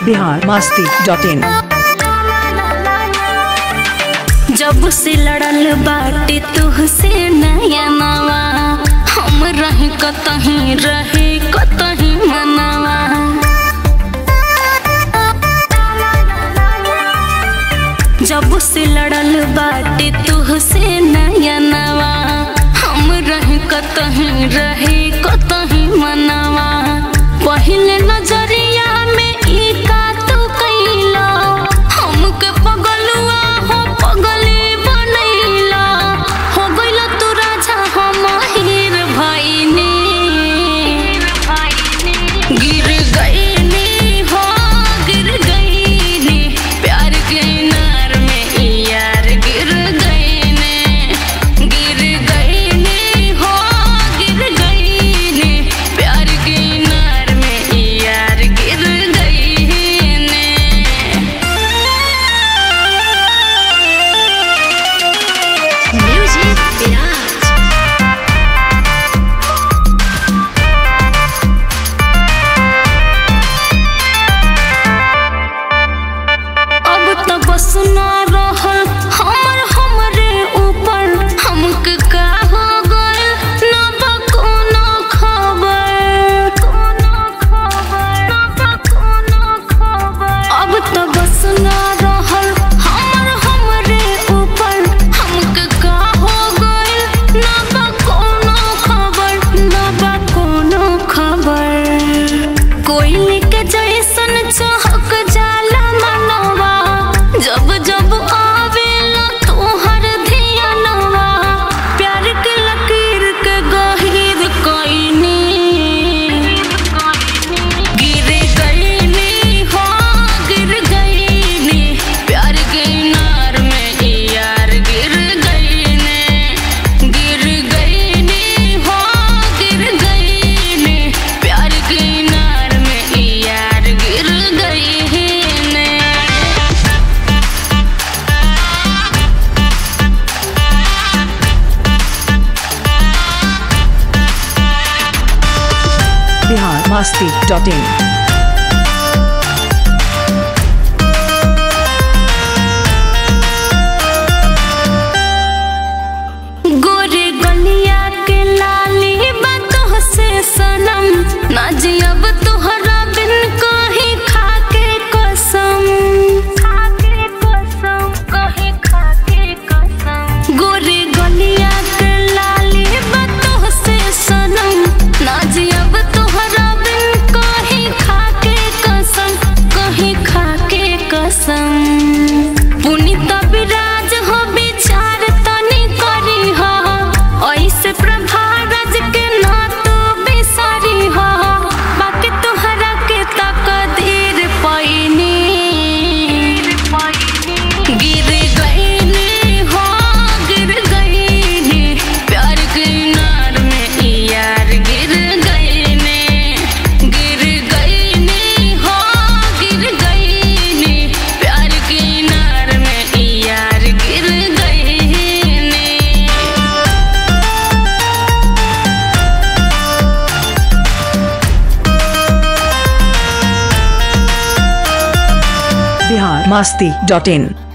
Bihar Masti dot in जब से लड़ल बाटे तुहसे नया नवा हम रही कतहीं रहे कतहीं मनवा जब से लड़ल बाटे तुहसे नया नवा हम रही कतहीं रहे कतहीं मनवा पहले नजरिया में ई का तू कैला हमके पगलुआ हो पगली बनैला हो गइल तू राजा हम हीर भइनी गिर गइनी हो गिर गइनी प्यार के नार में ई यार गिर गइनी गिर गइनी हो गिर गइनी प्यार के नार में ई यार गिर गइनी Music Mirage. अब तो बस ना रहल हमर हमरे ऊपर हमके का हो गइल ना बा कोनो खबर कोनो खबर ना बा कोनो खबर अब तो बस ना रहल हमर हमरे ऊपर हमके का हो गइल ना बा कोनो खबर ना बा कोनो खबर कोयले के जैसन चहक जाला मनवा जब जब आवेला तोहर धियानवा प्यार के लकीर के गहीर कइनी गिर गइनी हो गिर गइनी प्यार के नार में ई यार गिर गइनी गिर गइनी हो गिर गइनी प्यार के नार में ई यार गिर गइनी बिहार मास्ती डॉट इन गोरे गलिया के लाली बातों से सनम ना जियब तोहरा बिन कहीं खाके कसम खाके कसम कहीं खाके कसम गोरे गलिया के लाली बातों से सनम ना जियब तोहरा बिन कहीं खाके कसम कहीं खाके कसम पुनीत विराज हो विचार तनी करी हो ऐसे प्रभारज के ना तू बिसरी हो बाकी तोहरा के तकदीर पैनी गिर गईनी हो गिर गईनी प्यार के नार में ई यार गिर गईनी गिर गईनी हो गिर गईनी प्यार के नार में ई यार गिर गईनी बिहार मास्ती डॉट इन